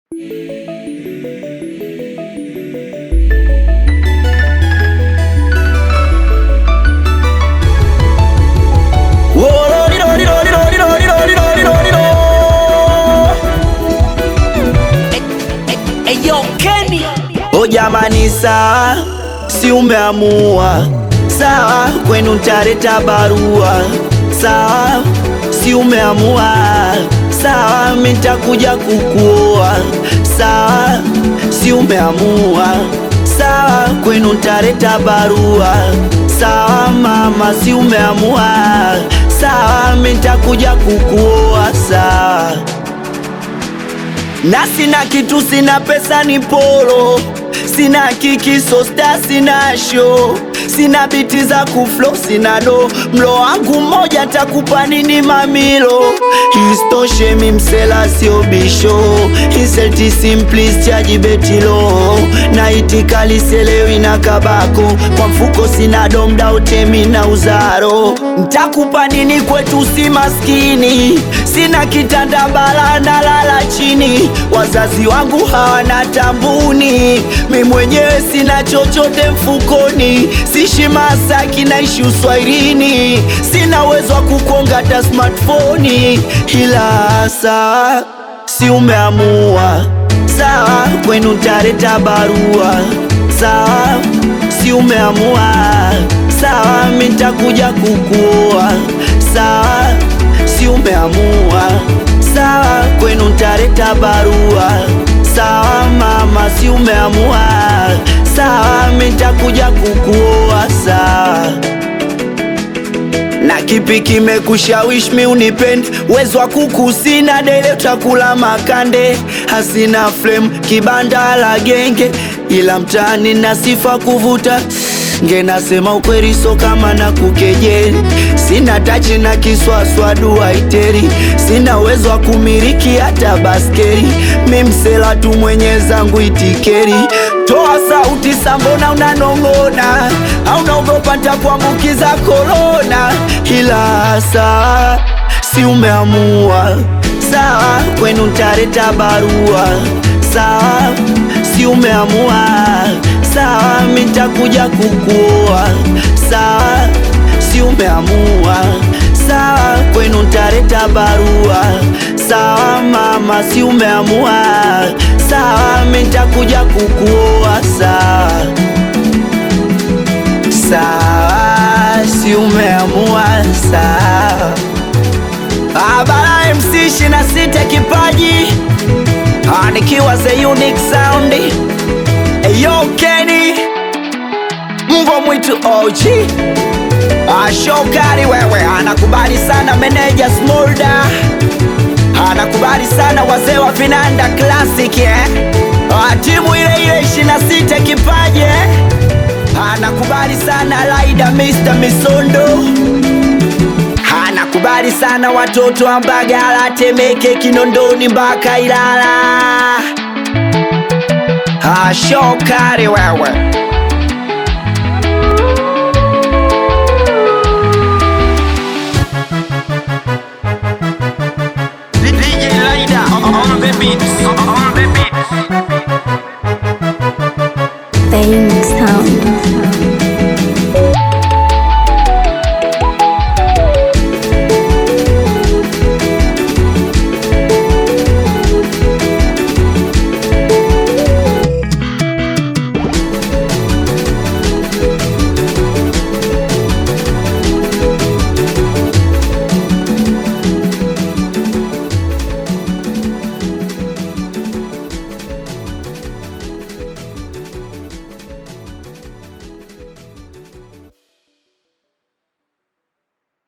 O jamani, sawa, si umeamua sawa, kwenu ntaleta barua sawa, si umeamua sawa, mi ntakuja kukuoa sawa, si umeamua sawa, kwenu ntaleta barua sawa, mama, si umeamua sawa, mi ntakuja kukuoa sawa na sina kitu, sina pesa, ni polo, sina kiki, so star, sina show, sina biti za kuflo, sina do, mlo wangu mmoja takupa nini mamilo, istoshe mi msela sio bisho, inselti simplis chaji betilo, na itikali selewi na kabako, kwa mfuko sina domda utemi na uzaro, ntakupa nini kwetu si maskini, sina kitanda bala na lala chini wazazi wangu hawana tambuni, mi mwenyewe sina chochote mfukoni, sishi Masaki naishi uswahilini, sina uwezo wa kukonga hata smartphone, ila sawa, si umeamua sawa, kwenu ntaleta barua sawa, si umeamua sawa, mi ntakuja kukuoa sawa, si umeamua sawa, kwenu ntaleta barua sawa, mama, si umeamua sawa, mi ntakuja kukuoa sawa. Na kipi kimekushawishi mi unipende? Uwezo wa kuku sina, dele utakula makande, hasina flame, kibanda la genge, ila mtaani na sifa kuvuta nge nasema ukweli, so kama na kukejeli, sina tachi na kiswaswa duaiteri, sina uwezo wa kumiliki hata baskeli, mi msela tu mwenye zangu itikeri. Toa sauti sambona unanong'ona, au naogopa ntakuambukiza korona, ila saa si umeamua sawa, kwenu ntaleta barua sawa, si umeamua sawa, mi ntakuja kukuoa sawa, si umeamua sawa, kwenu ntaleta barua sawa, mama, si umeamua sawa, mi ntakuja kukuoa sawa sawa, si umeamua sawa. Abara MC 26 kipaji Ah, nikiwa the unique sound Eyo Kenny Mbwa mwitu OG Ah, Shokari wewe anakubali sana meneja Smolda anakubali sana wazee wa Vinanda Classic eh? Ah, timu ile ile 26 kipaji eh? anakubali sana Laida Mr. Misondo anakubali sana watoto wa Mbagala, Temeke, Kinondoni mpaka Ilala. Ah, Shokari wewe DJ Laida on the beat. On the beat.